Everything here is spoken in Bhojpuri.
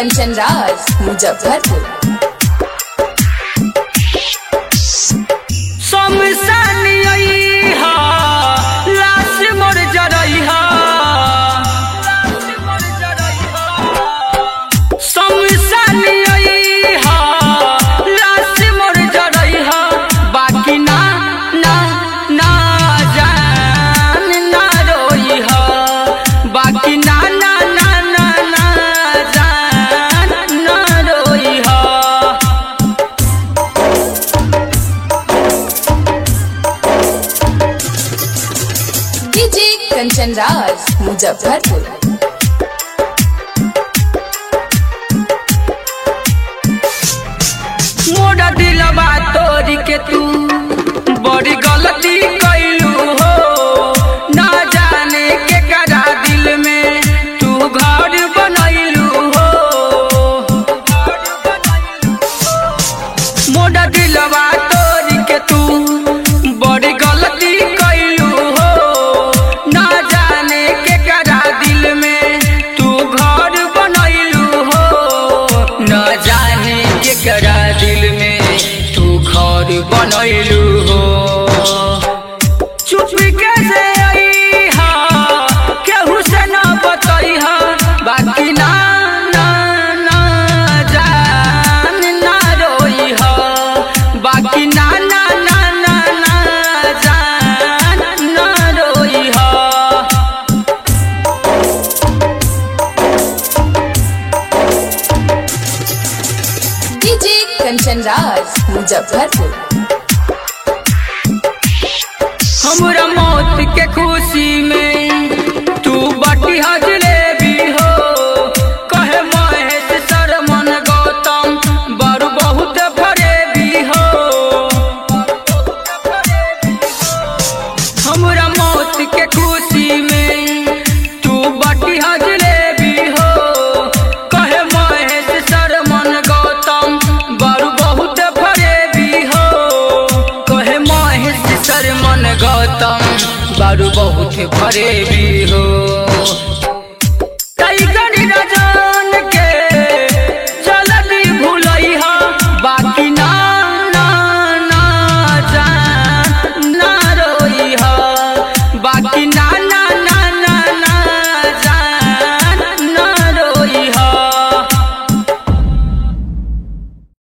कंचन राज मुजफ्फरपुर शमशानी अइहा, लाश मोर जरइहा। शमशानी अइहा, लाश मोर जरइहा। बाकी ना ना ना जान ना रोइहा। बाकी ना ना ना ना ना जान ना रोइहा। डीजे कंचन राज मुजफ्फरपुर मोरा दिलवा तोरी के तू बड़ी गलती कैलू हो ना जाने के करा दिल में तू घर बनैलू हो मोरा दिलवा तोरी के तू बड़ी गलती कैलू हो ना जाने के करा दिल में तू घर बनैलू हो न जाने के करा दिल में तू घर बनैलू हो चुप कैसे अइहा केहू से न बतैहा बाकी ना ना ना जान ना रोइहा बाकी ना ना ना ना ना जान ना रोइहा डीजे कंचन राज मुजफ्फरपुर हमरा मौत के खुशी में तू बटी हजले भी हो कहे महेश शर्मन गौतम बड़ बहुत भरे भी हो हमरा मौत के खुशी में तू बटी हजले भी हो कहे महेश शर्मन गौतम बड़ बहुत भरे भी हो कहे महेश शर्मन गौतम बड़ बहुत भरे भी हो